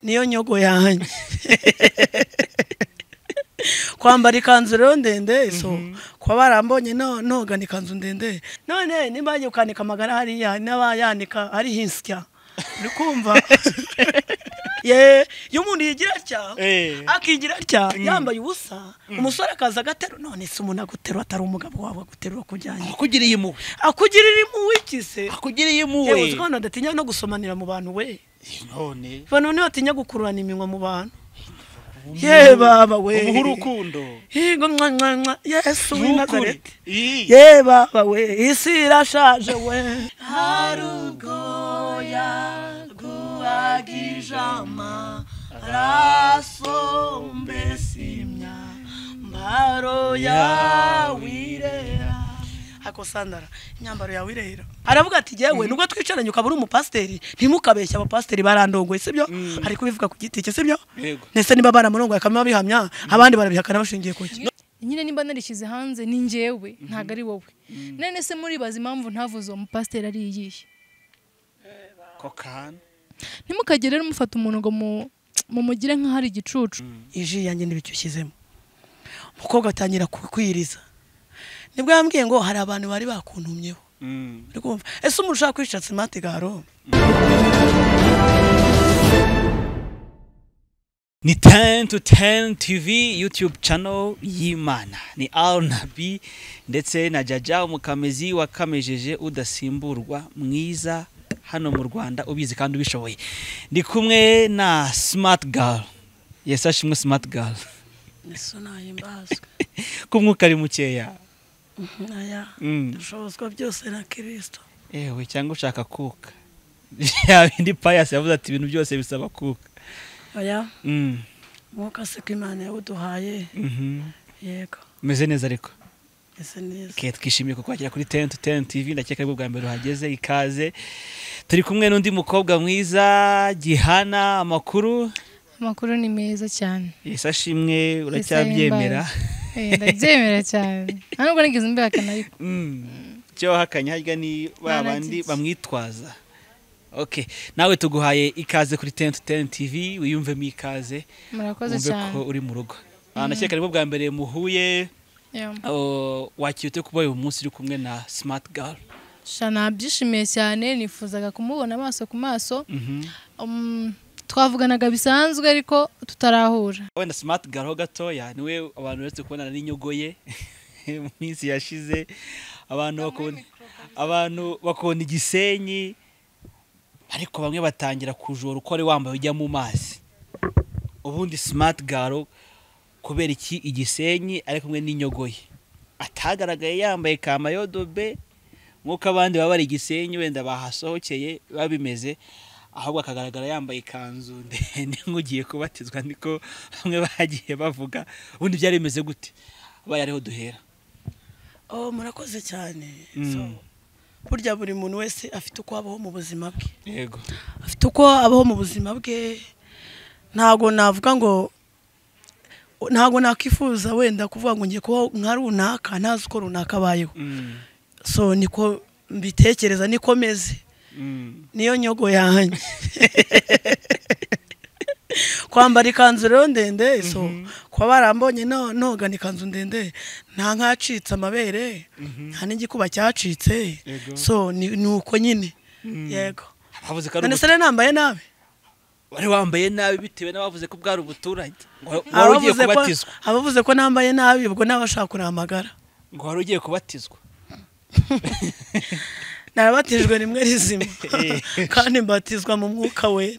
niyo nyogo yanjye kwambara ikanzu rero ndende so kuba barambonye no- nogana ikanzu ndende none nimba yagiye gukanika amagara hariya hari n'abayanika ari insya uri kumva ye iyo umuntu yigira atya Eh. akigira atya yambaye ubusa umusore akaza agaterura none se umuntu aguterura atari umugabo wawe aguterura akujyanye akugiriye impuhwe akugirira impuhwe se akugiriye impuhwe yewe uzi ko abantu badatinya no gusomanira mu bantu we none abantu niba batinya gukururana iminwa mu bantu ye baba we umuhe urukundo yego mwa mwa mwa yesu w'i n'ukuri nazareti Ii. ye baba we isi irashaje we hari ubwoya bwuhagije amaraso mbese imyambaro yawe irera hako sandara imyambaro yawe irera aravuga ati yewe nubwo twicaranye ukaba uri umupasiteri ntimukabeshya abapasiteri barandongoye sibyo ari kubivuga ku giti cye sibyo Yego. ndetse niba baramurongoye akaba bihamya abandi barabihakana bashingiye ku ki nyine nimba narishyize hanze ni njyewe ntabwo ari wowe none se muribaza impamvu ntavuze uwo mupasiteri ari iyihe kokana ntimukagere rero mufata umuntu ngo mu- mumugire nk'aho ari igicucu iji yanjye n'ibicyo ushyizemo umukobwa atangira ku- kwiriza nibwo yambwiye ngo hari abantu bari bakuntumyeho uri kumva ese umuntu ushaka kwishatse imate garo ni 10 to 10 TV YouTube channel y'Imana ni Al Nabi ndetse na Jaja umukamezi wakamejeje udasimburwa mwiza hano mu Rwanda ubizi kandi ubishoboye ndi kumwe na Smart Girl yes ashimwe Smart Girl ese nayimbazwe kumwuka ari mukeya aya Mm. dushobozwa byose na kirisito ewe cyangwa ushaka kuka ya bindi Pius yavuze ati ibintu byose bisaba kuka aya mm. mwuka se ko imana yawuduhaye mhm yego meze neza ariko ese neza Okay, twishimiye kukwakira kuri ten to ten TV ndakeka aribwo bwa mbere uhageze ikaze turi kumwe n'undi mukobwa mwiza Gihana amakuru amakuru ni meza cyane yesi ashimwe uracyabyemera Eh, ndabyemera cyane nta nubwo nigeze mbihakana ariko Mm. icyo wahakanye harya ni ba Naragize. bandi bamwitwaza okay nawe tuguhaye ikaze kuri ten to ten TV wiyumvemo ikaze murakoze wumve cyane ko uri mu rugo Ah, ndakeka aribwo bwa mbere muhuye Yeah. oh, wakira ute kuba uyu munsi uri kumwe na smart girl sha nabyishimiye cyane nifuzaga kumubona amaso ku maso Mhm. Um, twavuganaga bisanzwe ariko tutarahura wenda smart girl ho gatoya niwe abantu uretse kubonana n'inyogo ye mu minsi yashize abantu bakunda abantu bakunda igisenyi ariko bamwe batangira kujora uko wari wambaye ujya mu mazi ubundi smart girl kubera iki igisenyi ari kumwe n'inyogo ye atagaragaye yambaye kamayodobe nk'uko abandi baba bari igisenyi wenda bahasohokeye biba bimeze ahubwo akagaragara yambaye ikanzu ndende nk'ugiye kubatizwa niko bamwe bagiye bavuga ubundi byari bimeze gute abaye ariho duhera oh murakoze cyane Mm. So, burya buri muntu wese afite uko abaho mu buzima bwe yego afite uko abaho mu buzima bwe ntabwo navuga ngo ntabwo nakwifuza wenda kuvuga ngo ngiye kubaho nka runaka ntazi uko runaka abayeho Mm. so niko mbitekereza niko meze Mm. niyo nyogo yanjye kwambara ikanzu rero ndende so kuba barambonye no- nogana ikanzu ndende nta nkacitse amabere nta n'igikuba cyacitse Yego. so ni ni uko nyine yego bavuze ko ari none se rero nambaye nabi ubu- wari wambaye nabi bitewe n'abavuze ko bwari ubuturage ngo wari- wari ugiye abavuze ko kubatizwa abavuze ko nambaye nabi ubwo n'abashaka kuramagara ngo wari ugiye kubatizwa narabatijwe rimwe rizima Eh. kandi mbatizwa mu mwuka wera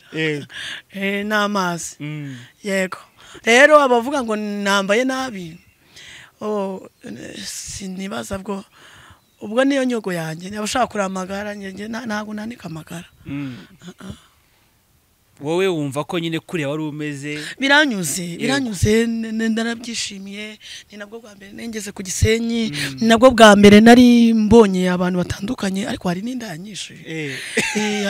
Eh, n'amazi Mm. yego rero abavuga ngo nambaye nabi oh, eh, sinibaza bwo ubwo niyo nyogo yanjye abashaka kuramagara njye- njye nta- ntabwo nanika amagara Mm. wowe wumva ko nyine kuriya wari umeze biranyuze biranyuze n- n- ndanabyishimiye ni nabwo bwa mbere nengeze ku gisenyi ni nabwo bwa mbere nari mbonye abantu batandukanye ariko hari n'indaya nyinshi Eh,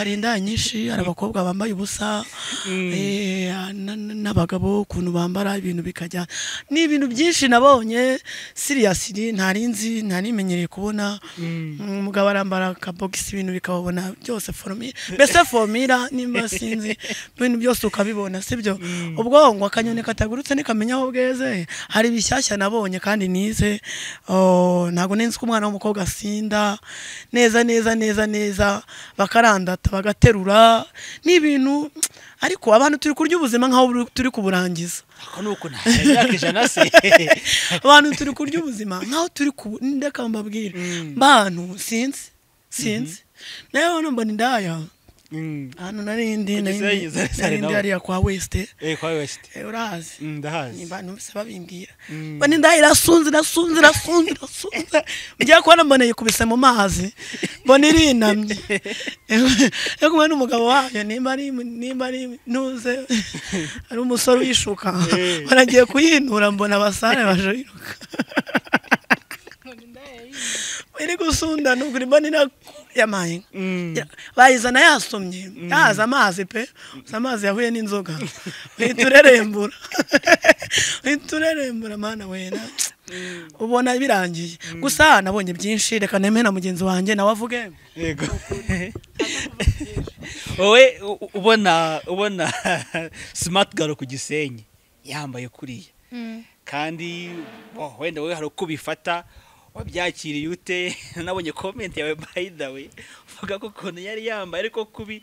hari indaya nyinshi hari abakobwa bambaye ubusa Eh, na- na- n'abagabo ukuntu bambara ibintu bikajya ni ibintu byinshi nabonye siriya siri ntari nzi ntari imenyereye kubona Mm, umugabo arambara akabogisi ibintu bikababona byose foromira mbese formira nimba sinzi ibintu byose ukabibona sibyo ubwongo akanyoni katagurutse nikamenya aho bweze hari bishyashya nabonye kandi nize Oh, ntabwo ninzi ko umwana w'umukobwa asinda neza neza neza neza bakarandata bagaterura ni ibintu ariko abantu turi kurya ubuzima nk'aho buri- turi kuburangiza ariko ni uko nta myaka ijana se abantu turi kurya ubuzima nkaho turi ku ndeka mbabwira bantu sinzi sinzi nawe numva ni ndaya Mm. ahantu narindi Kugeza narindi yageze sare narindi nawe. hariya kwa wesite Eh, kwa wesite urahazi Mm, ni ndahazi bantu bose babimbwira mba ni ndaya irasunze irasunze irasunze irasunze ujya kubona mbona yikubise mu mazi mbona irinamye yo kumwe n'umugabo wayo nimba ari nimba ari ntuze ari umusore uyishuka Eh. baragiye kuyihinura mbona abasare baje yiruka iri gusundana ubwo urimo ni yamaye Mm. bayizana yasomye yaza amazi pe gusa amazi yahuye n'inzoga uhita urerembura uhita urerembura mana wera ubona birangiye gusa nabonye byinshi reka nemere na mugenzi wanjye nawe avuge yego wowe u- u- ubona ubona smart girl ku gisenyi yambaye kuriya Mm. kandi wo, wenda wowe hari uko ubifata wabyakiriye ute nabonye comment yawe by the way uvuga ko ukuntu yari yambaye ariko kubi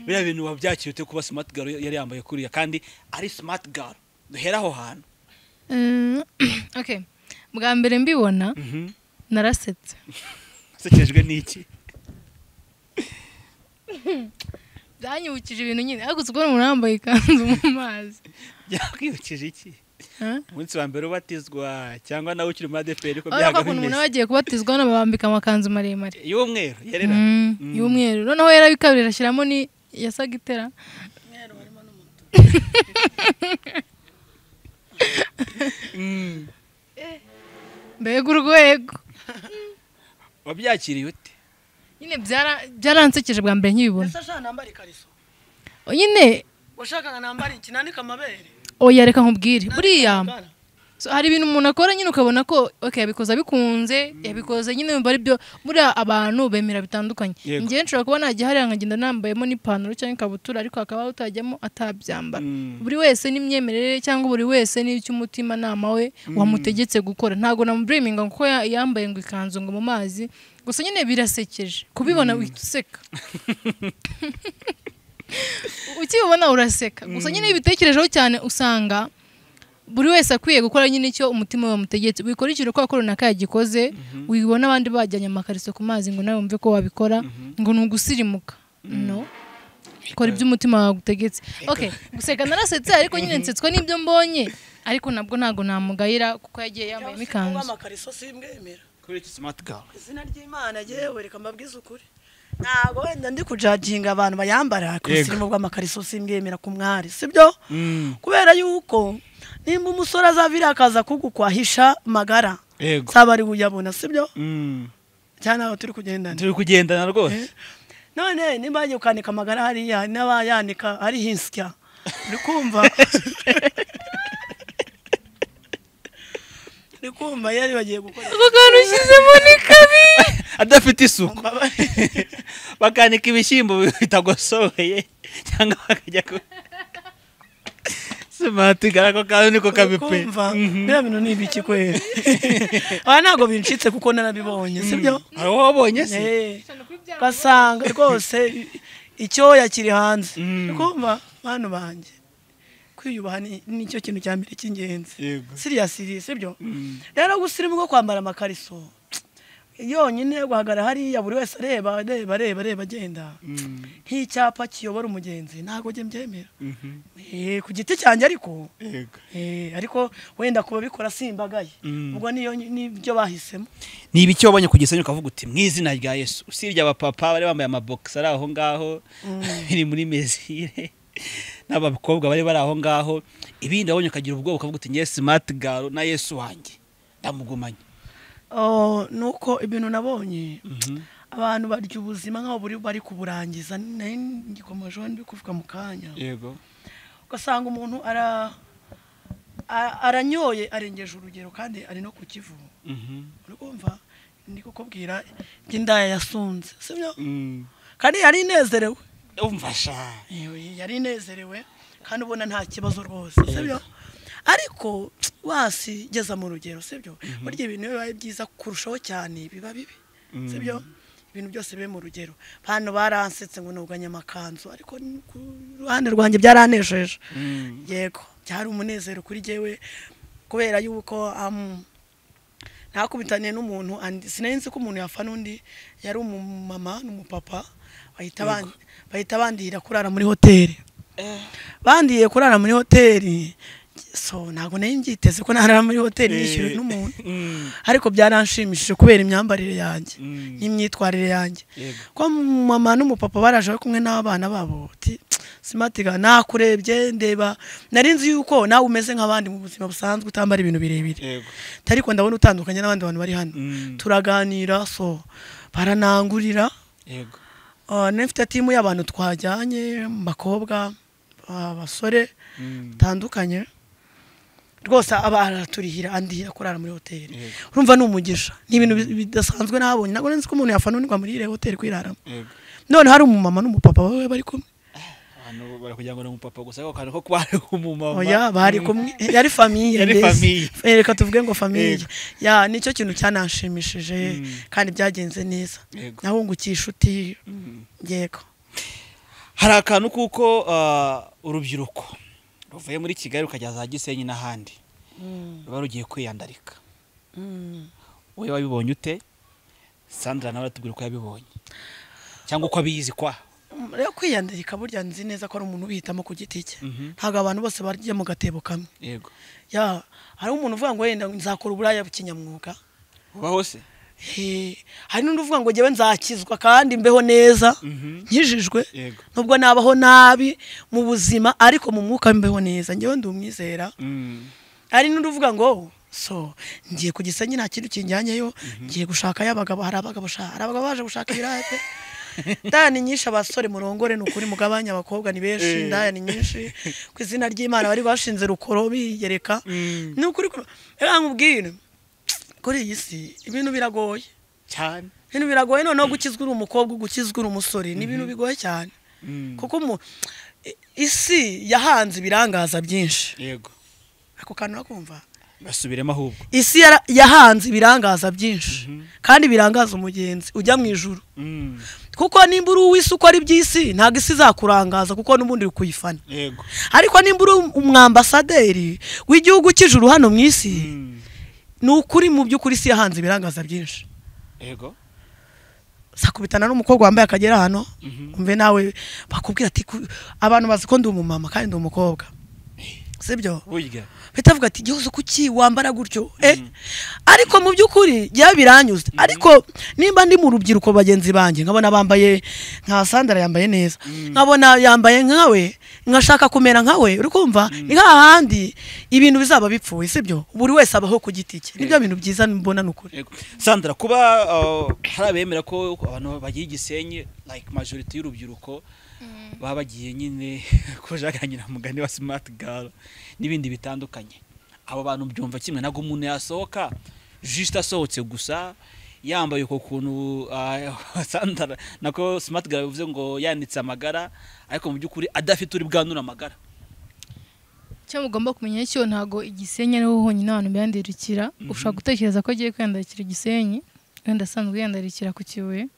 biriya bintu wabyakiriye ute kuba smart girl yari yambaye kuriya kandi ari smart girl duhera aho hantu Mm, okay bwa mbere mbibona Mhm. narasetse sekejwe n'iki byanyibukije ibintu nyine ariko uzi kubona umuntu yambaye ikanzu mu mazi byakwibukije iki Huh? umunsi wa mbere ubatizwa cyangwa nawe ukiri muri adeperi ko urabona byaga ko ukuntu umuntu bimeze aba yagiye kubatizwa hano babambika amakanzu maremare y'umweru yerera Mm, Mm. y'umweru noneho yarabikabirira ashyiramo ni yasaga itera Mm. mbega urwego wabyakiriye ute nyine byara- byaransekeje bwa mbere nkibibona ese ashaka nambara ikariso nyine washakaga nambara iki nandika amabere oya reka nkubwire buriya amagara. so, hari ibintu umuntu akora nyine ukabona ko okay, yabikoze abikunze yabikoze nyine yumva ari byo buriya abantu bemera bitandukanye Yego. ngewe nshobora kuba najya hariya nkagenda nambayemo n'ipantaro cyangwa ikabutura ariko hakaba utajyamo atabyambara Mm. buri wese n'imyemerere cyangwa buri wese n'icyo umutimanama we wamutegetse gukora ntabwo namuburiminga kuko ya- yambaye ngo ikanzu ngo mu mazi gusa nyine birasekeje kubibona uhita useka ukibona uraseka gusa nyine iyo ubitekerejeho cyane usanga buri wese akwiye gukora nyine icyo umutima we wamutegetse wikurikire uko akora runaka yagikoze wibona abandi bajyanye amakariso ku mazi ngo nawe wumve ko wabikora ngo ni ugusirimuka no kora ibyo umutima wawe utegetse okay guseka narasetse ariko nyine nsetswa n'ibyo mbonye ariko nabwo ntabwo namugayira kuko yagiye yambayemo Cyangwa ikanzu amakariso simbwemera kuri iki smart girl izina ry'imana yewe reka mbabwize ukuri ntabwo wenda ndi kujaginga abantu bayambara ku Yego. busirimu bw'amakariso simbwemera ku mwari sibyo kubera yuko nimba umusore azavira akaza kugukwahisha magara yego saba ari uyabona sibyo Mm. cyane aho turi kugendana turi kugendana rwose none nimba yagiye ukanika amagara hariya n'abayanika ari hinsya uri kumva uri kumva yari bagiye gukora ako kantu ushyizemo ni kabi adafite isuku Mbabarire. bakanika ibishyimbo bitagosohoye cyangwa bakajya ku smart girl ako kantu niko kabi pe kumva biriya bintu ni ibiki kwera aba ntabwo bincitse kuko narabibonye sibyo hari uwo wabonye se Eh, ugasanga rwose icyoya kiri hanze Mm. Uri kumva bantu banjye kwiyubaha ni- nicyo kintu cya mbere cy'ingenzi yego siriya siri sibyo Mm. rero gusirimu bwo kwambara amakariso yonyine guhagara hariya buri wese areba areba areba areba agenda Mm. nk'icyapa kiyobora umugenzi ntabwo njye mbyemera Mhm. Eh, ku giti cyanjye ariko yego Eh, ariko wenda ku babikora simbagaye Mm. ubwo niyo nibyo bahisemo ni ibiki wabonye ku gisenyi ukavuga uti mu izina rya yesu usibye abapapa bari bambaye amabogisi ari aho ngaho biri muri mezire n'abakobwa bari bari aho ngaho ibindi wabonye ukagira ubwoba ukavuga uti nge simati garo na yesu wanjye ndamugumanye Oh, ni uko ibintu nabonye abantu barya ubuzima nk'aho buri bari kuburangiza nari ngikomejeho ndi kuvuga mu kanya yego ugasanga umuntu ara a- aranyoye arengeje urugero kandi ari no ku kivu Mhm. uri kumva ndi kukubwira iby'indaya yasunze sibyo Mm. kandi yari inezerewe umfasha Ewe, yari inezerewe kandi ubona nta kibazo rwose sibyo ariko wasi geza mu rugero sibyo burya ibintu iyo bibaye byiza kurushaho cyane biba bibi sibyo ibintu byose bibe mu rugero hano baransetse ngo nuganye amakanzu ariko ni ku ruhande rwanjye byaranejeje Mm. yego byari umunezero kuri jyewe kubera yuko am, nakubitaniye n'umuntu and- sinari nzi ko umuntu yafana undi yari umumama n'umupapa bahita ban- bahita bandihira kurara muri hoteli Eh. bandiye kurara muri hoteli so ntabwo nari mbyiteze ko narara muri hoteli Eh. yishyuriwe n'umuntu Mm. ariko byaranshimishije kubera imyambarire yanjye Mm. n'imyitwarire yanjye Yego. ko mama n'umupapa baraje bari kumwe n'abana babo uti simatiga nakurebye ndeba nari nzi yuko nawe umeze nk'abandi mu buzima busanzwe utambara ibintu birebire yego ariko ndabona utandukanye n'abandi bantu bari hano Mm. turaganira so baranangurira yego Ah, nari mfite timu y'abantu twajyanye mu bakobwa abasore Mm. batandukanye rwose aba araturihira andihira kurara muri hoteli Yego. urumva ni umugisha ni ibintu bi- bidasanzwe nabonye ntabwo nzi ko umuntu yafananirwa muri iriya hoteli kwiraramo yego none hari umumama n'umupapa bawe bari kumwe abantu bari kugira ngo ni umupapa gusa ako kantu ko kuba ari umumama oya bari Mm. kumwe yari famiye Yari mbese. famiye. Eh, reka tuvuge ngo famiye Yego. ya nicyo kintu cyananshimishije Mm. kandi byagenze neza Yego. nahungukiye inshuti Mm. yego hari akantu kuko ah, urubyiruko ruvuye muri kigali rukajya za gisenyi n'ahandi ruba rugiye kwiyandarika wowe wabibonye ute sandra nawe aratubwira uko yabibonye cyangwa uko abizi kwa rero kwiyandika burya nzi neza ko ari umuntu ubihitamo ku giti cye Mhm. ntabwo abantu bose barya mu gatebo kamwe yego ya hari umuntu uvuga ngo wenda nzakora uburaya kinyamwuga ubaho se Eh, hari n'undi uvuga ngo jyewe nzakizwa kandi mbeho neza Mhm. nkijijwe yego nubwo nabaho nabi mu buzima ariko mu mwuka mbeho neza njyewe ndumwizera Mm. hari n'undi uvuga ngo so ngiye ku gisenyi nta kintu kinjyanyeyo ngiye gushakayo abagabo hari abagabo sha- hari abagabo baje gushaka ibiraya pe ndaya ni nyinshi abasore murongore ni ukuri mugabanya abakobwa ni benshi Eh. ndaya ni nyinshi ku izina ry'imana bari bashinze rukoro bigereka Mm. ni ukuri ko- reka nkubwire kuri iyi si ibintu biragoye cyane ibintu biragoye noneho gukizwa uri umukobwa gukizwa uri umusore ni ibintu bigoye cyane Mm. kuko umu- i- isi yahanze ibirangaza byinshi yego ako kantu urakumva basubiremo ahubwo isi yara- yahanze ibirangaza byinshi Mhm. kandi birangaza umugenzi ujya mu ijuru Mm. kuko nimba uri uw'isi uko ari by'isi ntabwo isi izakurangaza kuko n'ubundi uri kuyifana yego ariko nimba uri um- umwambasaderi w'igihugu cy'ijuru hano mu isi Mm. ni ukuri mu by'ukuri isi yahanze ibirangaza byinshi yego sakubitana n'umukobwa wambaye akagera hano Mhm. umve nawe bakubwira ati "Ku- abantu bazi ko ndi umumama kandi ndi umukobwa sibyo burya bahita bavuga ati igihozo kuki wambara gutyo eh ariko mu by'ukuri jya biranyuze ariko nimba ndi mu rubyiruko bagenzi banjye nkabona bambaye nka sandara yambaye neza nkabona yambaye nkawe nkashaka kumera nkawe uri kumva ni hahandi ibintu bizaba bipfuye sibyo buri wese abaho ku giti cye nibyo bintu byiza mbona ni ukuri Yego. sandra kuba uh, hari abemera ko abantu bagiye igisenyi like majority y'urubyiruko baba bagiye nyine ko jacques nyiramugani wa smart girl n'ibindi bitandukanye abo bantu byumva kimwe ntabwo umuntu yasohoka just asohotse gusa yambaye uko kuntu uh, sandra nako smart girl bivuze ngo yanitse amagara ariko mu by'ukuri adafite uri bwanura amagara icyo mugomba kumenya cyo ntabwo igisenyi ariho honyine abantu biyandarikira ushobora gutekereza ko agiye kwiyandarikira igisenyi wenda asanzwe yiyandarikira ku kibuye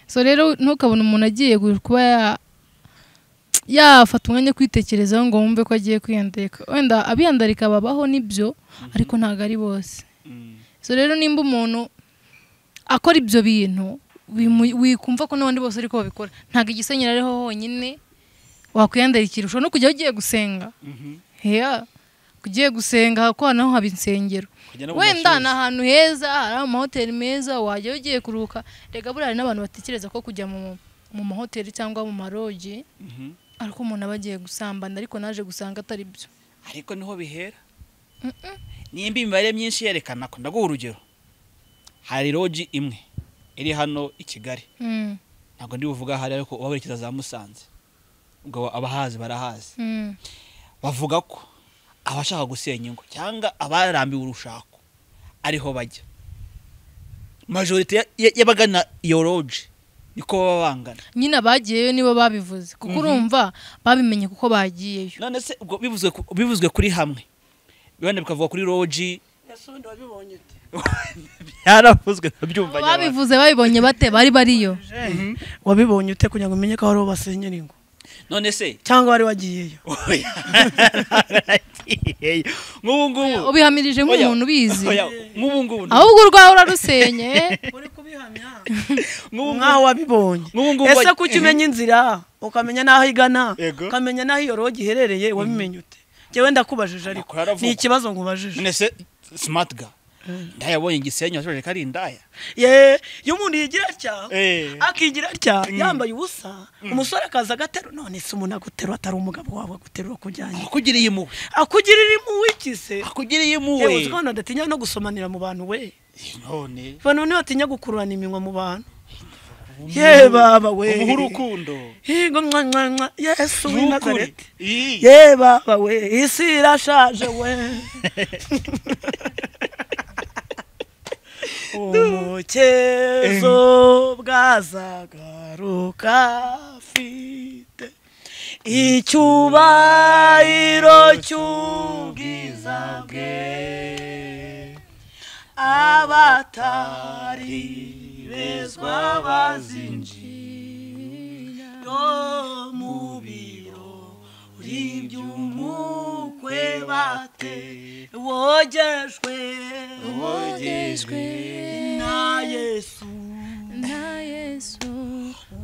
so rero ntukabone umuntu agiye gu- kuba ya- yafata umwanya wo kwitekerezaho ngo wumve ko agiye kwiyandarika wenda abiyandarika babaho nibyo ariko ntabwo ari bose Mm. so rero nimba umuntu akora ibyo bintu bimu- wikumva ko n'abandi bose ariko babikora ntabwo igisenyi ariho honyine wakwiyandarikira ushobora no kujyaho ugiye gusenga Mhm. heya ugiye gusenga ko naho haba insengero Kujya no mu wenda mashuri. ni ahantu heza hari amahoteli meza wajyayo ugiye kuruhuka reka buriya hari n'abantu batekereza ko kujya mu mu mahoteli cyangwa mu maroji Mhm. ariko umuntu aba agiye gusambana ariko naje gusanga atari byo ariko niho bihera nimba imibare myinshi yerekana ko ndaguha urugero hari roji imwe iri hano i kigali Mm. ntabwo ndi buvuga ahari ariko uba werekeza za musanze ubwo abahazi barahazi Mm. bavuga ko abashaka gusenya ingo cyangwa abarambiwe urushako ariho bajya majorite ya- ya- y'abagana iyo roje niko baba bangana nyine abagiyeyo nibo babivuze kuko urumva babimenye kuko bagiyeyo none se ubwo bivuzwe ku- bivuzwe kuri hamwe bibana bikavuga kuri roji ese ubundi wabibonye ute byaravuzwe ndabyumva nyabara babivuze babibonye bate bari bariyo wabibonye ute kugira ngo umenye ko hari uwo basenyera ingo none se cyangwa wari wagiyeyo oya naragiyeyo. nk'ubu ngubu ubihamirije oya, nk'umuntu ubizi oya, nk'ubu ngubu ahubwo urwawe urarusenye uri kubihamya nk'ubu ngubu nk'aho wabibonye nk'ubu ngubu ese bari- ko ujya umenya inzira ukamenya n'aho igana Yego. ukamenya n'aho iyo rogi iherereye wabimenye ute njyewe ndakubajije ariko Amakuru aravugwa. ni ikibazo nkubajije none se smart ga ndayabonye igisenyi washoje ko ari indaya ye iyo umuntu yigira atya Eh. akigira atya yambaye ubusa umusore akaza agatero none se umuntu aguterura atari umugabo wawe aguterura akujyanye akugiriye impuhwe akugirira impuhwe iki se akugiriye impuhwe yewe uzi ko abantu badatinya no gusomanira mu bantu we none abantu ntibatinya gukururana iminwa mu bantu ye baba we ubuhe urukundo higo mwa mwa mwa yesu w'i Nukuri. nazareti Ii. ye baba we isi irashaje we umukezo bwazagaruka afite icyubahiro cy'ubwiza bwe abatari bezwa bazinjira mu biro ry'iby'umukwe bate wogejwe wogejwe na yesu na yesu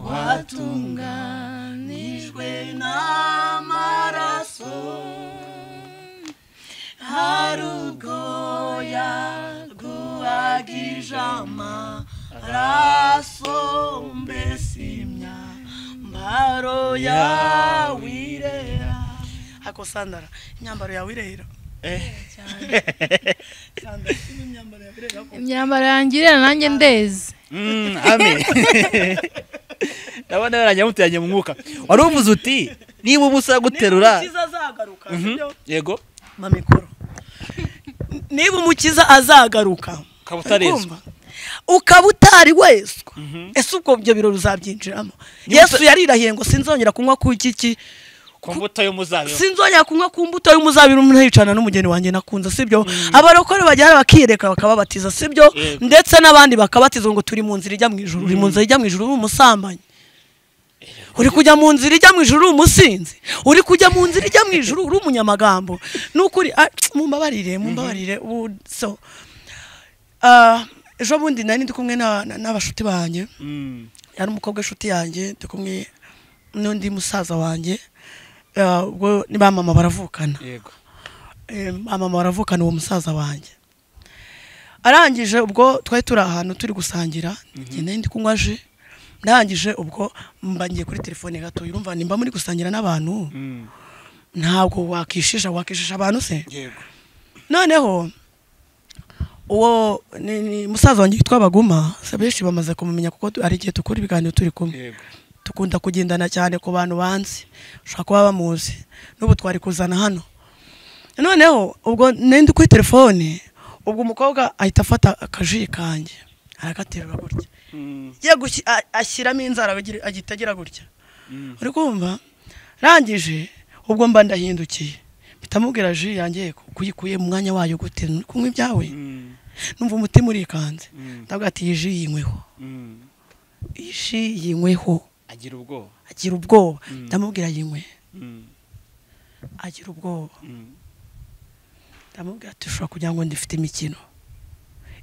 watunganijwe n'amaraso hari ubwo yaguhagije amaraso mbese imyambaro yawe irera hako sandara imyambaro yawe irera sandara imyambaro yawe irera hako. imyambaro yanjye irera nanjye ndeze Mm, amen ndabona yarangira mutujyanye mu mwuka wari uvuze uti niba ubusa guterura Niba umukiza azagaruka Mhm, sibyo yego mamikoro niba umukiza azagaruka ukaba utarezwa Urumva? ukaba utari weswa ese ubwo ibyo birori uzabyinjiramo yesu yarirahiye ngo sinzongera kunywa ku iki ku mbuto y'umuzabibu sinzongera kunywa ku mbuto y'umuzabiru umuntu yicana n'umugeni wanjye nakunze sibyo abarokore bajyana bakiyereka bakababatiza sibyo Yego. ndetse n'abandi bakabatizwa ngo turi mu nzira ijya mu ijuru uri mu nzira ijya mu ijuru uri umusambanyi uri kujya mu nzira ijya mu ijuru uri umusinzi uri kujya mu nzira ijya mu ijuru uri umunyamagambo ni ukuri ah, mumbabarire mumbabarire ubu so ah, ejo bundi nari ndi kumwe na- na- n'abashuti banjye Mm, yari umukobwa inshuti yanjye ndi kumwe n'undi musaza wanjye Ah, ubwo ni ba mama baravukana yego Eh, ba mama baravukana uwo musaza wanjye arangije ubwo twari turi ahantu turi gusangira njye nari ndi kunywa ji ndangije ubwo mba ngiye kuri telefone gato urumva nimba muri gusangira n'abantu Mm, ntabwo wakishisha wakishisha abantu se yego noneho uwo ni, ni musaza wanjye witwa baguma se benshi bamaze kumumenya kuko tu- hari igihe dukora ibiganiro turi kumwe yego dukunda kugendana cyane ku bantu banzi ushobora kuba bamuzi n'ubu twari kuzana hano noneho ubwo nari ndi kuri telefone ubwo umukobwa ahita afata akaji kanjye aragaterura gutya Mm, ye ashyiramo inzara agira- agita agira gutya mm, uri kumva rangije ubwo mba ndahindukiye mpita mubwira ji yanjye ko kuyikuye mu mwanya wayo gute Uri kunywa ibyawe mm, numva umutima urikanze mm, ndavuga ati iyi ji yinyweho mm. iyi ji yinyweho agira ubwoba agira ubwoba Mm. ndamubwira yinywe Mm, agira ubwoba mm. ndamubwira ati ushobora kugira ngo ndifite imikino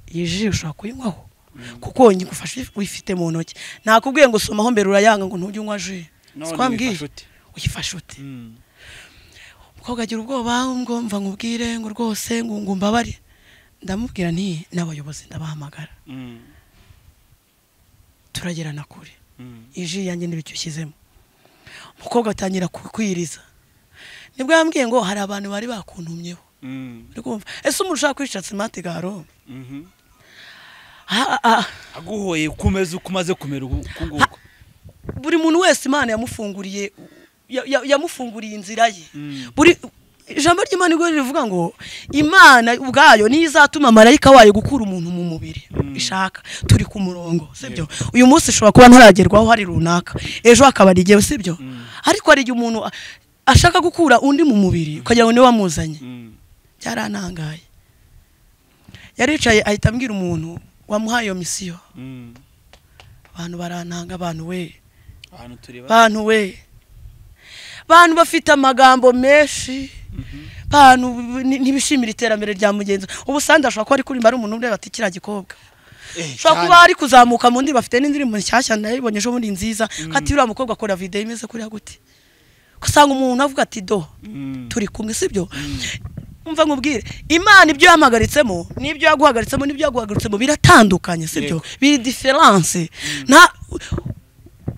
iyi ji ushobora kuyinywaho Mm. kuko nyigufashe uyifite mu ntoki nakubwiye ngo usomaho mbere urayanga ngo ntujye unywa ji None twambwiye wifashe ute? uyifashe ute Mm, umukobwa agira ubwoba ngo mva nkubwire ngo rwose ngo ngo mbabare ndamubwira nti n'abayobozi ndabahamagara mm, turagerana kure mm. iji yanjye n'ibicyo ushyizemo umukobwa atangira kukwiriza nibwo yambwiye ngo hari abantu bari bakuntumyeho Mm, uri kumva ese umuntu ushaka kwica simati garo mhm. Ah, ah, ah. aguhoye kumeza uko umaze kumera ubu uku nguku buri muntu wese imana yamufunguriye ya- ya- yamufunguriye inzira ye Mm. buri ijambo ry'imana igorero rivuga ngo imana ubwayo niyo izatuma marayika wayo gukura umuntu mu mubiri ishaka turi ku murongo sibyo uyu munsi ushobora kuba ntaragerwaho hari runaka ejo hakaba ari igihe sibyo ariko hari igihe umuntu a- ashaka gukura undi mu mubiri ukagira ngo niwe wamuzanye Mm. byaranangaye yaricaye ahita abwira umuntu wamuhaye iyo misiyo Mm. abantu barantanga abantu we ahantu turi ba bantu we bantu bafite amagambo menshi Mhm. bantu ni- ntibishimira iterambere rya mugenzi we. ubu sandi ashobora kuba ari kuririmba ari umuntu ureba ati kiriya gikobwa Eh, ushobora kuba cyane. ari kuzamuka mu ndi bafite n'indirimbo nshyashya nayibonye ejo bundi nziza kati uriya mukobwa akora videwo imeze kuriya gute usanga umuntu avuga ati do Mm. turi kumwe sibyo umva nkubwire imana ibyo yamuhagaritsemo n'ibyo yaguhagaritsemo n'ibyo yaguhagaritsemo biratandukanye sibyo Yego. biri diferanse nta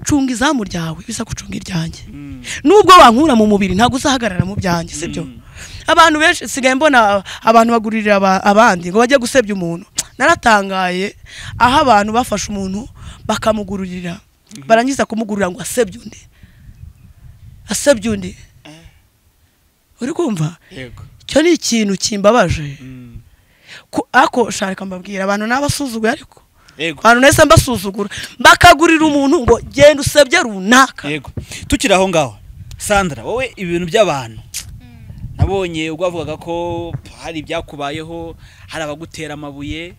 cunga izamu ryawe bisa gucunga iryanjye Mm. nubwo wankura mu mubiri ntabwo uzahagarara mu byanjye sibyo Mm. abantu benshi sigaye mbona abantu bagurira aba- abandi ngo bajye gusebya umuntu naratangaye aho abantu bafashe umuntu bakamugururira barangiza kumugurura ngo asebye undi asebye undi uri kumva yego icyo ni ikintu kimbabaje Mm. Ku- ako sharika mbabwira abantu n'abasuzuguye ariko yego abantu nahise mbasuzugura bakagurira umuntu ngo genda usebye runaka yego tukiri aho ngaho sandra wowe ibintu by'abantu nabonye ubwo bavugaga ko hari ibyakubayeho hari abagutera amabuye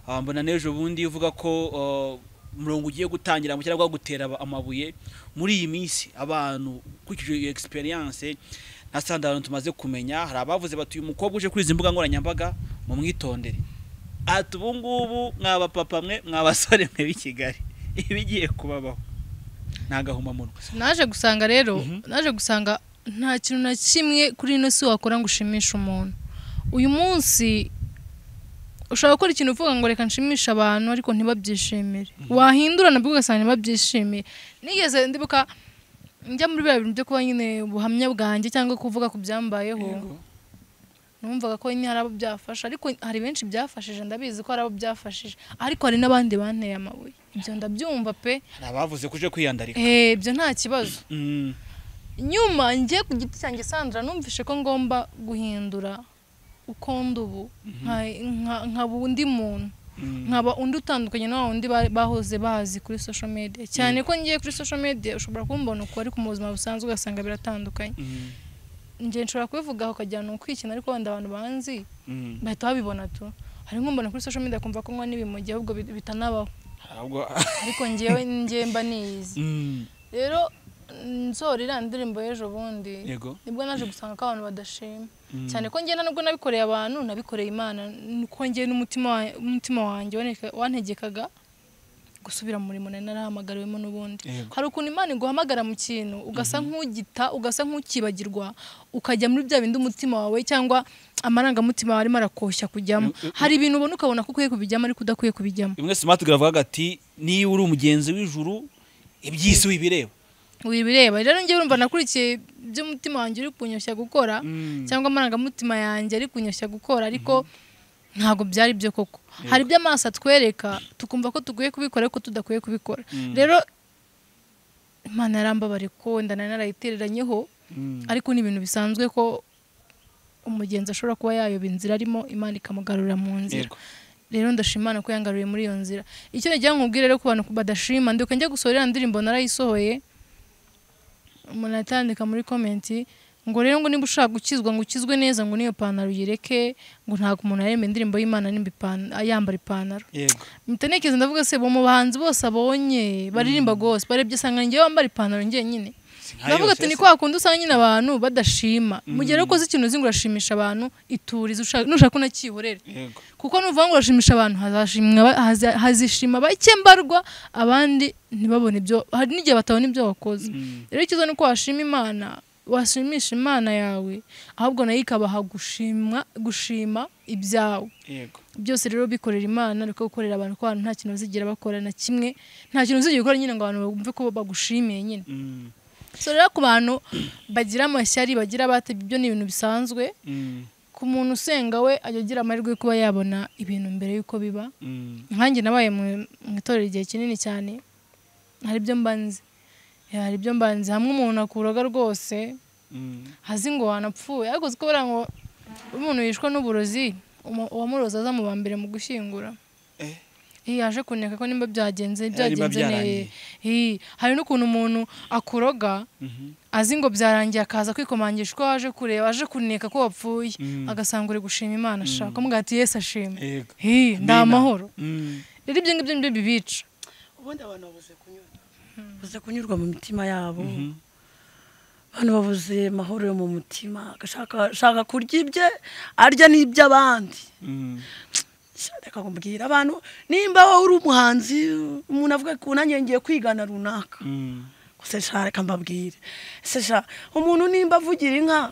ah, mbona n'ejo bundi uvuga ko ah, umurongo ugiye gutangira mu cyangwa gutera aba- amabuye muri iyi minsi abantu ukurikije iyo experience na sandra abantu tumaze kumenya hari abavuze bati uyu mukobwa uje kuri izi mbuga nkoranyambaga mumwitondere ati ubu ngubu mwaba papa mwe mwabasore mwe b'i kigali ibigiye kubabaho ni agahomamunwa naje gusanga rero naje gusanga nta kintu na kimwe kuri ino si wakora ngo ushimishe umuntu uyu munsi ushobora gukora ikintu uvuga ngo reka nshimishe abantu ariko ntibabyishimire wahindura nabwo ugasanga ntibabyishimiye nigeze ndibuka njya muri biriya bintu byo kuba nyine ubuhamya bwanjye cyangwa kuvuga ku byambayeho numvaga ko nyine hari abo byafasha ariko hari benshi byafashije ndabizi ko hari abo byafashije ariko hari n'abandi banteye amabuye ibyo ndabyumva pe hari abavuze ko uje kwiyandarika Eh, ibyo nta kibazo Mm, nyuma njye ku giti cyanjye sandra numvishe ko ngomba guhindura uko ndi ubu nka- nka- nkaba undi muntu mm, nkaba undi utandukanye na wa wundi ba- bahoze bazi kuri social media cyane ko ngiye kuri social media ushobora kumbona uko ariko mu buzima busanzwe ugasanga biratandukanye mm, njye nshobora kubivugaho ukagira ni ukwikina ariko wenda abantu banzi mm. bahita babibona tu hari nk'umbona kuri social media kumva ko nkwa n'ibimogi ahubwo bi- bitanabaho Ahubwo- ariko ngewe ngewe mba niyizi Mm, rero nzora iriya ndirimbo y'ejo bundi yego nibwo naje gusanga ko abantu badashima Mm. cyane ko ngenda nubwo nabikoreye abantu nabikoreye imana nuko ngewe n'umutima wa- umutima wanjye waneka- wantegekaga gusubira mu murimo nari narahamagariwemo n'ubundi Yego. hari ukuntu imana iguhamagara mu kintu ugasa nk'ugita ugasa nk'ukibagirwa ukajya muri bya bindi umutima wawe cyangwa amarangamutima wawe arimo arakoshya kujyamo Mm, mm, hari ibintu ubona ukabona ko ukwiye kubijyamo ariko udakwiye kubijyamo imwe smart iravuga ati niba uri umugenzi w'ijuru iby'isi wibireba wibireba rero njyewe urumva nakurikiye iby'umutima wanjye uri kunyoshya gukora Mm. cyangwa amarangamutima yanjye ari kunyoshya gukora ariko ntabwo byari byo koko hari iby'amaso atwereka tukumva ko dukwiye kubikora ariko tudakwiye kubikora Mm. rero imana yarambabare ko wenda nari narayitereranyeho Mm, ariko ni ibintu bisanzwe ko umugenzi ashobora kuba yayoba inzira arimo imana ikamugarurira mu nzira yego rero ndashima Imana ko yangaruriye muri iyo nzira icyo nagira nkubwire rero ku bantu badashima ndibuka njya gusohora iriya ndirimbo narayisohoye umuntu atandika muri komenti ngo rero ngo niba ushaka gukizwa ngo ukizwe neza ngo n'iyo pantaro uyireke ngo ntabwo umuntu yaremba indirimbo y'imana nimba ipan- yambara ipantaro yego mpita ntekereza ndavuga se bo mu bahanzi bose abonye baririmba gose barebye usanga njyewe wambara ipantaro njye nyine Sinkari ndavuga yose ati ni se. kwa kundi usanga nyine abantu badashima mu gihe rero ukoze ikintu uzi ngo urashimisha abantu iturize ushaka- nushaka unakihorere yego kuko nuvuga ngo urashimisha abantu hazashimwa aba- haza- hazishima bake mbarwa abandi ntibabone ibyo hari n'igihe batabona ibyo wakoze Mm, rero icyiza ni uko washima imana washimisha imana yawe ahubwo nayo ikabaha gushima gushima ibyawe yego byose rero bikorera imana ariko gukorera abantu ko abantu nta kintu bazigera bakora na kimwe nta kintu uzigera ukora nyine ngo abantu bumve ko bagushimiye nyine Mm, so rero ku bantu bagira amashyari bagira abate ibyo ni ibintu bisanzwe mm, ku muntu usenga we ajya agira amahirwe yo kuba yabona ibintu mbere y'uko biba mm, nkanjye nabaye mu mu itorero igihe kinini cyane hari ibyo mba nzi hari ibyo mbanze hamwe umuntu akuroga rwose hazi ngo wanapfuye ariko uzi ko buriya ngo umuntu yishwe n'uburozi umu- uwamuroza aza mu ba mbere mu gushyingura Eh. Ih, yaje kuneka ko nimba byagenze niba byagenze byarangiye. neza hari n'ukuntu umuntu akuroga azi ngo byarangiye akaza kwikomangisha ko waje kureba aje kuneka ko wapfuye Mm. agasanga uri gushima imana ashaka umubwira ati yesi ashima Yego. Hi, ndi amahoro Mm. rero ibyo ngibyo nibyo bibica ubundi abantu babuze kunyurwa babuze kunyurwa mu mitima yabo abantu babuze amahoro yo mu mutima agashaka ashaka kurya ibye arya n'iby'abandi Mm. Se, reka kumbwira abantu nimba wowe uri umuhanzi umuntu avuga ko nanjye ngiye kwigana runaka Mm. gusa sha reka mbabwire se sha umuntu nimba avugira inka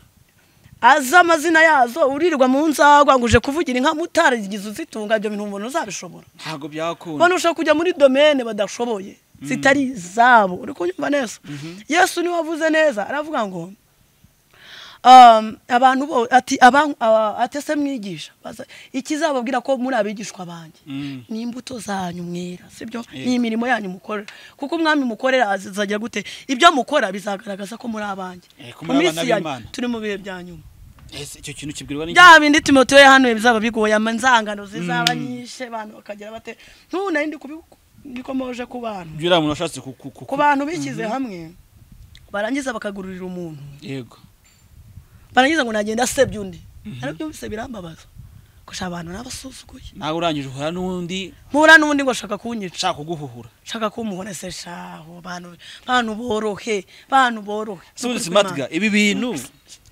azi amazina yazo urirwa mu nzagwa ngo uje kuvugira inka mutaragize uzitunga ibyo bintu umuntu uzabishobora ntabwo byakunda abantu bashobora kujya muri domene badashoboye zitari izabo uri kunyumva neza yesu niwe wavuze neza aravuga ngo um, abantu bo ati aban- aba- ati ese mwigisha Baza- ikizababwira ko muri abigishwa banjye Mm. ni imbuto zanyu mwera sibyo Yego. ni imirimo yanyu mukorera kuko umwami mukorera azajya gute ibyo mukora bizagaragaza ko muri abanjye Eh, ko mu muri minsi abana ya b'Imana. turi mu bihe bya nyuma Ese icyo kintu kibwirwa n'iki bya bindi timoteyo hano bizaba bigoye amanzangano zizaba nyinshi abantu bakagira bate ntuna ndi kubikomoje ku bantu uriya muntu washatse ku ku- ku- ku bantu bishyize hamwe barangiza bakagururira umuntu yego barangiza ngo nagenda asebye undi arabyumvise birambabaza gusa abantu n'abasuzuguye nawe urangije uhura n'undi mpura n'undi ngo ashaka kunyica ushaka kuguhuhura shaka ko umubona se shaho bantu bantu borohe bantu borohe subuze simatiga ibi bintu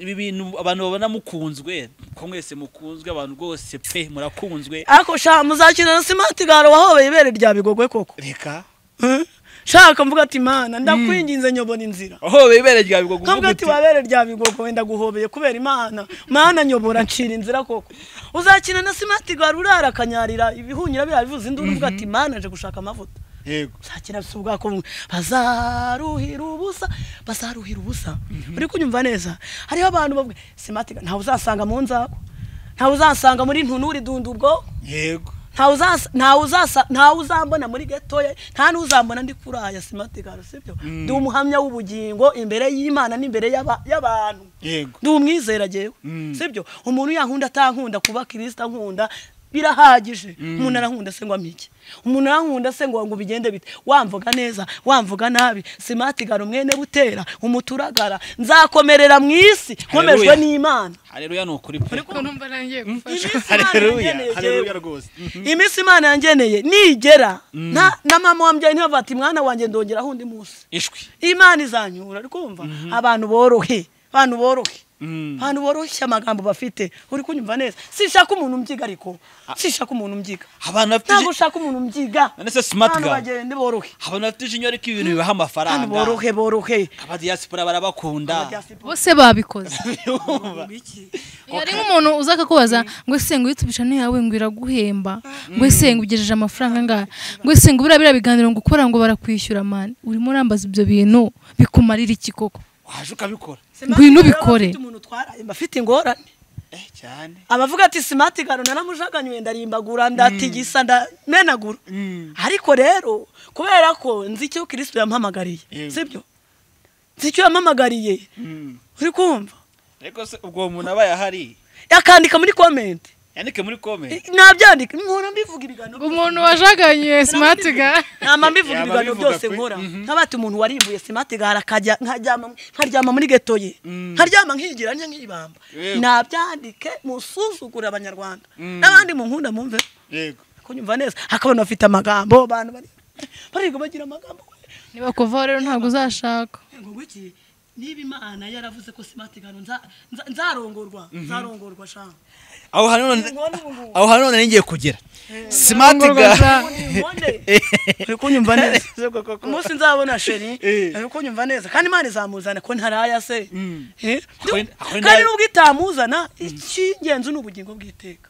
ibi bintu abantu babona mukunzwe ko mwese mukunzwe abantu rwose pe murakunzwe ariko sha muzakina na simatiga hari uwahobeye ibere rya bigogwe koko reka Eh? shaka mvuga ati mana ndakwinginze nyobora inzira aho bibere rya bigwa nkavuga kuvuga ati wabere rya bigogo wenda guhobeye kubera imana mana nyobora ncira inzira koko uzakina na simatiga hari urara akanyarira ibihunyira biriya bivuza induru uvuga ati mana nje gushaka amavuta yego uzakina bisa ubwako bumwe bazaruhira ubusa bazaruhira ubusa uri kunyumva neza hariho abantu bavuga simatiga ntawe uzasanga mu nzako ntawe uzasanga muri ntunuri dundubwo yego ntawe uzasa- ntawe uzasa- ntawe uzambona muri getoya nta n'uzambona ndi kuraya simatiga sibyo ndi umuhamya w'ubugingo imbere y'imana n'imbere y'aba- y'abantu yego ndi umwizera jewe Mm. sibyo umuntu yankunda atankunda kuba kirisita ankunda birahagije umuntu arankunda se ngo amiki umuntu arankunda se ngo ngo bigende bite wamvuga neza wamvuga nabi simatigara umwene butera umuturagara nzakomerera mu isi nkomejwe Haleluya. n'imana hareruya ni ukuri pe numva nangiye gufasha Iminsi Imana hareruya yangeneye hareruya jewe. rwose iminsi imana yangeneye nigera na, na mama wambyaye ntibava ati mwana wanjye ndongeraho undi munsi ishwi imana izanyura uri kumva abantu borohe abantu borohe Mm. abantu boroshya amagambo bafite uri kunyumva neza sinshaka umuntu mbyiga ariko sinshaka umuntu mbyiga abantu bafite ntabwo iji- ushaka umuntu mbyiga None se smart abantu girl. bagende borohe abantu bafite ijinyo ariko ibintu bibaha abantu amafaranga borohe borohe abadiyasipora barabakunda bose babikoze Urumva? hari nk'umuntu uza akakubaza ngo ese ngo uyitubisha ntiyawe ngo iraguhemba ngo ese ngo ugejeje amafaranga angahe ngo ese ngo buriya biriya biganiro ngo ukora ngo barakwishyura mani urimo urambaza ibyo bintu bikumarira iki koko waje ukabikora ngwino ubikore. umuntu utwaraye mba afite ingorane eh cyane abavuga ati simati garo naramujaganyuye ndarimbagura ndatigisa ndamenagura ariko rero kubera ko nzi icyo kirisito yampamagariye Yego. sibyo nzi icyo yampamagariye uri kumva ariko se ubwo uwo muntu abaye ahari akandika muri komenti yandike muri kome nabyandika nkora mbivuga ibiganiro umuntu wajaganyuye simatiga nama mbivuga Yaba ibiganiro abivuga byose kuri- nkora Mhm. nk'abati umuntu warimbuye simatigara akajya nkaryama nkaryama muri geto ye Mm. nkaryama nkigira njya nkibamba Yego. nabyandike musuzugure abanyarwanda Mm. n'abandi munkunda mwumve yego kunyumva neza hakabona bafite amagambo abantu bari bariga bagira amagambo niba kuvaho rero ntabwo uzashaka ngo ngwiki niba imana yaravuze ko simatigano nzarongorwa nzarongorwa shanga aho hanone Inkoni ubu ngubu. aho hanone nari ngiye kugera smart girl uri kunyumva neza Se koko ko- umunsi nzabona sheri Eh. ariko nyumva neza kandi imana izamuzana ko ntaraya se Mm. Eh? Akore- akore kandi nabi. nubwo itamuzana icy'ingenzi ni ubugingo bw'iteka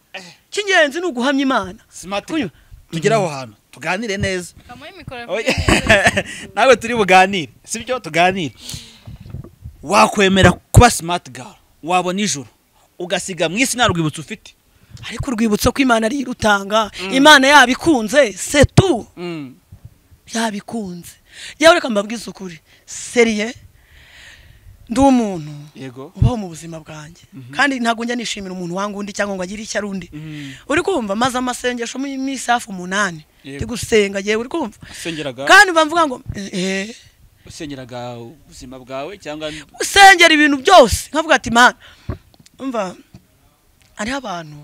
icy'ingenzi ni uguhamya imana smart Kunywa. tugere aho hantu tuganire neza kamuhe mikoro Oye, nawe turi buganire sibyo tuganire wakwemera kuba smart girl wabona ijoro ugasiga mu isi nta rwibutso ufite ariko urwibutso ko imana ariyo irutanga imana yabikunze se tu yabikunze yewe reka mbabwize ukuri seriye ndi umuntu yego ubaho mu buzima bwanjye kandi ntabwo njya nishimira umuntu wanga undi cyangwa ngo agire icyo ari undi Mhm. uri kumva maze amasengesho mu minsi hafi umunani Yego. ndi gusenga yewe uri kumva usengeraga kandi bamvuga ngo eh, usengeraga ubuzima bwawe cyangwa usengera ibintu byose nkavuga ati mana umva hariho abantu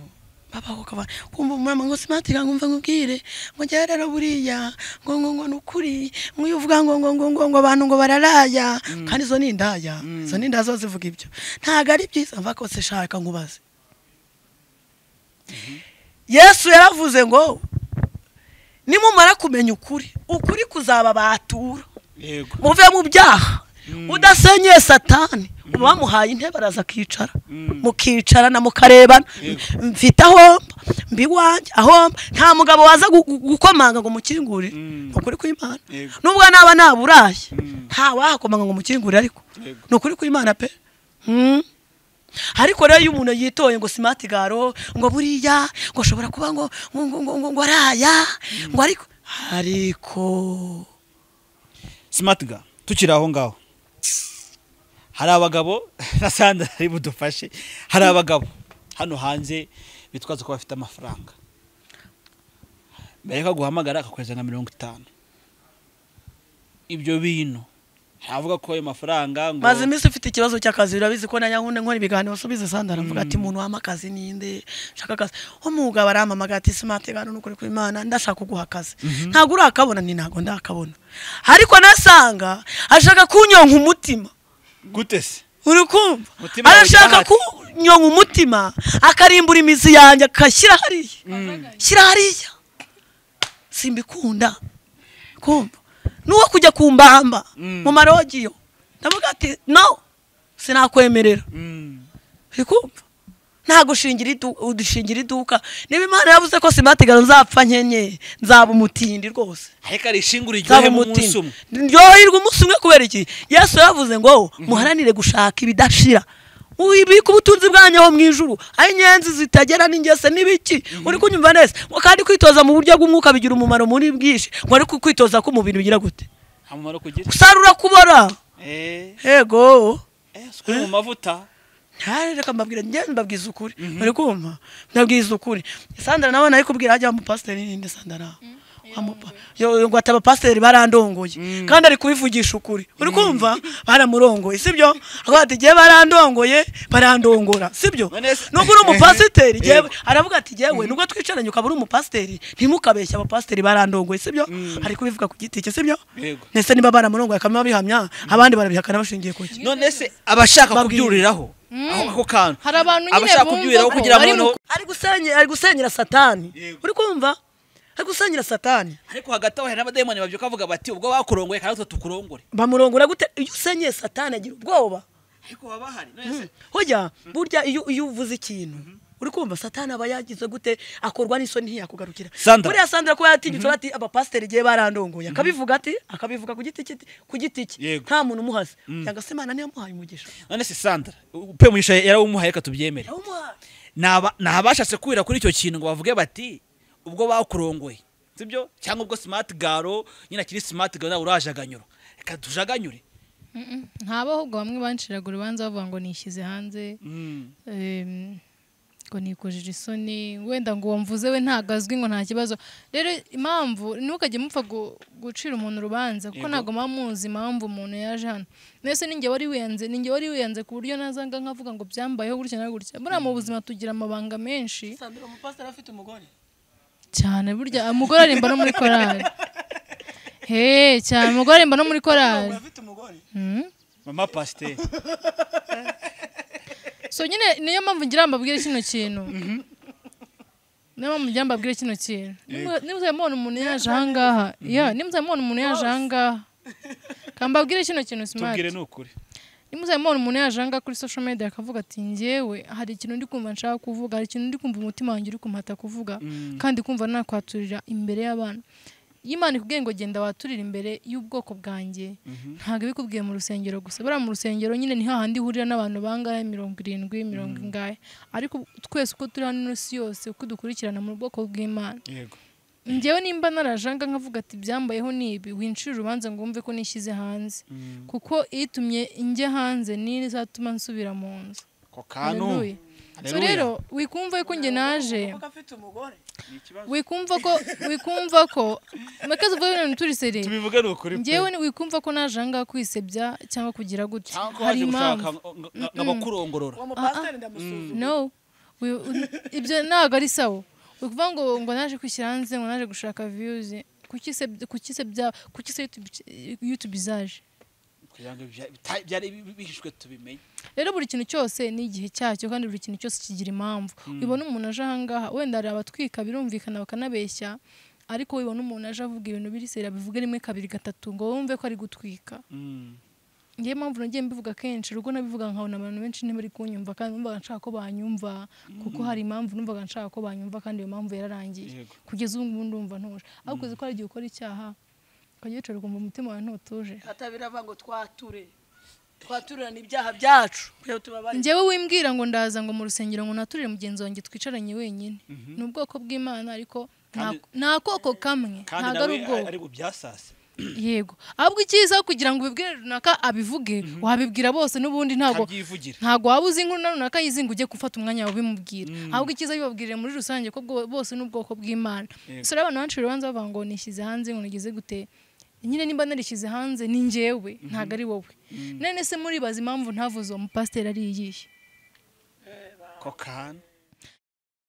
babaho kaba kumva umurama ngo simatira ngo umva nkubwire ngo njyewe rero buriya ngo ngo ngo ni ukuri ngo iyo uvuga ngo ngo ngo ngo ngo abantu ngo bararaya kandi izo ni indaya Mm. izo ni indaya zo zivuga ibyo ntabwo ari byiza mva kose shaka nkubaze yesu yaravuze ngo nimumara kumenya ukuri ukuri kuzababatura yego muve mu byaha Mm. udasenyeye satani uba wamuhaye intebe araza akicara Mm. mukicarana mukarebana Yego. mfite ahomba mba iwanjye ahomba nta mugabo waza gu- gu- gukomanga ngo umukingurire Mm. ni ukuri kw'imana Yego. nubwo naba naburaye Mm. ntawahakomanga ngo umukingurire ariko Yego. ni ukuri kw'imana pe Mm. ariko rero iyo umuntu yitoye ngo simati garo ngo buriya ngo ashobora kuba ngo ngo ngo ngo ngo ngo araya ngo ariko ariko smart ga tukiri aho ngaho hari abagabo na sandra ari budufashe hari abagabo hano hanze bitwaza ko bafite amafaranga mbere ko aguhamagara akakohereza nka mirongo itanu ibyo bintu ntavuga ko ayo mafaranga ngo maze iminsi ufite ikibazo cy'akazi urabizi ko nanjye nkunda nkora ibiganiro usubize sandara aravuga ati umuntu wampa akazi ninde ushaka akazi umugabo arampamagara ati simati gano nukuri ku imana ndashaka kuguha akazi ntabwo urakabona ni ntabwo ndakabona ariko nasanga ashaka kunyonka umutima gute se uri kumva Umutima wawe arashaka ujya kunyonka umutima akarimbura imizi yanjye akashyira hariya shyira hariya simbikunda kumva n'uwo kujya ku mbamba Mm. mu marogiyo ndavuga ati no sinakwemerera Mm. uri kumva ntabwo ushingira idu- udushingira iduka niba imana yavuze ko simatigaro nzapfa nkenye nzaba umutindi rwose ariko arishingura nzaba iryohe mu umutindi munsi umwe ryoherwa umunsi umwe kubera iki yesu yavuze ngo muharanire gushaka ibidashira ubika ubutunzi bwanyu aho mu ijuru aho inyenzi zitagera n'ingese n'ibiki uri kunyumva neza ngo kandi kwitoza mu buryo bw'umwuka bigira umumaro muri bwinshi ngo ariko kwitoza k'umubiri bigira gute nta mumaro kugira usarura kubora eh yego eh sukura mu mavuta Hari, reka mbabwira njyewe mbabwiza ukuri bari kumva ndabwiza ukuri sandara nawe nayikubwira hajya umupasiteri ninde sandara Wa mupa- yo- yo ngo ati abapasiteri barandongoye kandi ari kubivugisha ukuri uri kumva baramurongoye sibyo avuga ati igihe barandongoye barandongora sibyo None se- nubwo uri umupasiteri Ehe. jyewe aravuga ati jyewe nubwo twicaranye ukaba uri umupasiteri ntimukabeshye abapasiteri barandongoye sibyo ari kubivuga ku giti cye sibyo Yego. ndetse niba baramurongoye akaba babihamya abandi barabihakana bashingiye ku ki none se abashaka Babwire. kubyuriraho aho ako kantu Hari abantu nyine abashaka bumva kubyuriraho ko kugira ngo bari mu noneho ari gusenyera ari gusenyera satani Yego. uri kumva ari gusenyera satani ariko hagati aho hari n'abadayimoni babyuka bavuga bati ubwo bakurongoye kandi natwe tukurongore bamurongora gute iyo usenyeye satani agira ubwoba ariko baba bahari none se hojya burya iyo iyo uvuze ikintu uri kumva satani aba yagize gute akorwa n'isoni ntiyakugarukira Sandra. buriya sandra ko yatinyutse ati abapasiteri igihe barandongoye akabivuga ati akabivuga ku giti cye- ku giti cye Yego. nta muntu umuhaze cyangwa se imana niyo yamuhaye umugisha none se sandra pe mugisha yarawumuhaye reka tubyemere Yamuhaye. Naba- ni abashatse kurira kuri icyo kintu ngo bavuge bati ubwo bakurongoye sibyo cyangwa ubwo simati garo nyine akiri simati garo nawe urajaganyura reka tujaganyure ntabe ahubwo bamwe banciraga urubanza bavuga ngo nishyize hanze Mm. Em, ngo nikojije isoni wenda ngo wamvuze we ntabwo azwi ngo nta kibazo rero impamvu ntukajye mupfa gu- gucira umuntu urubanza kuko Yego. ntabwo muba muzi impamvu umuntu yaje hano mbese ninjye wari wiyanze ninjye wari wiyanze ku buryo nazanga nkavuga ngo byambayeho gutya na gutya buriya mu buzima tugira amabanga menshi sandra umupasiteri afite umugore cyane burya umugore arimba no muri korali he cyane umugore arimba no muri korali afite umugore Hmm? mama pasiteri so nyine niyo mpamvu ngira ngo mbabwire kino kintu niyo mpamvu ngira ngo mbabwire kino kintu nimuzajya mubona umuntu yaje ahangaha ya nimuzajya mubona umuntu yaje ahangaha kambabwire kino kintu simati tubwire ni ukuri nimuzajya mubona umuntu yaje ahangaha kuri social media akavuga ati njyewe hari ikintu ndi kumva nshaka kuvuga hari ikintu ndi kumva umutima wanjye uri kumata kuvuga kandi kumva nakwaturira imbere y'abantu iyo imana ikubwiye ngo genda waturire imbere y'ubwoko bwanjye ntabwo ibikubwiye mu rusengero gusa buriya mu rusengero nyine ni hahandi ihurira n'abantu bangahe mirongo irindwi mirongo ingahe ariko twese uko turi hano ino si yose uko dukurikirana mu bwoko bw'imana yego ngewe nimba narajanga nkavuga ati byambayeho ni ibi wincira urubanza ngo wumve ko nishyize hanze kuko itumye njya hanze niyo izatuma nsubira mu nzu ako kantu Haleluya. so Haleluya. rero wikumva ko njye naje kuko afite umugore wikumva ko wikumva ko makazi uvuga ibintu turisere tubivuge ni ukuri pe. ngewe ni- wikumva ko naje ahangaha kwisebya cyangwa kugira gutya cyangwa ko hari waje gushaka impamvu ngo- ngo- ngo abakurongorora uwo mupasiteri ndamusuzuma no We- u- ibyo ntabwo ari sawa ukuvuga ngo ngo naje kwishyira hanze ngo naje gushaka viyuzi kuki se kuki se bya kuki se yutube izaje kugira ngo bya- bita- byari bi- bihishwe tubimenye rero buri kintu cyose ni igihe cyacyo kandi buri kintu cyose kigira impamvu ubona umuntu aje ahangaha wenda hari abatwika birumvikana bakanabeshya ariko wibona umuntu aje avuga ibintu biri seri abivuga rimwe kabiri gatatu ngo wumve ko ari gutwika Mm. ngewe impamvu nagiye mbivuga kenshi urugo nabivuga nkabona abantu benshi ntibari kunyumva kandi numvaga nshaka ko banyumva kuko hari impamvu numvaga nshaka ko banyumva kandi iyo mpamvu yararangiye Yego. kugeza ubu ngubu ndumva ntuje ariko uzi ko hari igihe ukora icyaha ukajya wicara ukumva umutima wawe ntutuje kata biravuga ngo twature twaturana ibyaha byacu kugira ngo tubabare njyewe wimbwira ngo ndaza ngo mu rusengero ngo naturire mugenzi wanjye twicaranye wenyine ni ubwoko bw'imana ariko nta- Kandi- nta koko kamwe kandi ntabwo ari nawe ubwoko ari bubyasase yego ahubwo icyiza kugira ngo ubibwire runaka abivuge wabibwira bose n'ubundi ntabwo abyivugira ntabwo waba uzi inkuru na runaka yizinga ujye gufata umwanya wawe ubimubwira ahubwo icyiza bibabwirire muri rusange ko bwo- bose n'ubwoko bw'imana Yego. so rero abantu benshi urubanza bavuga ngo nishyize hanze ngo nigeze gute nyine nimba narishyize hanze ni njyewe ntabwo ari wowe none se muribaza impamvu ntavuze uwo mupasiteri ari iyihe ako kantu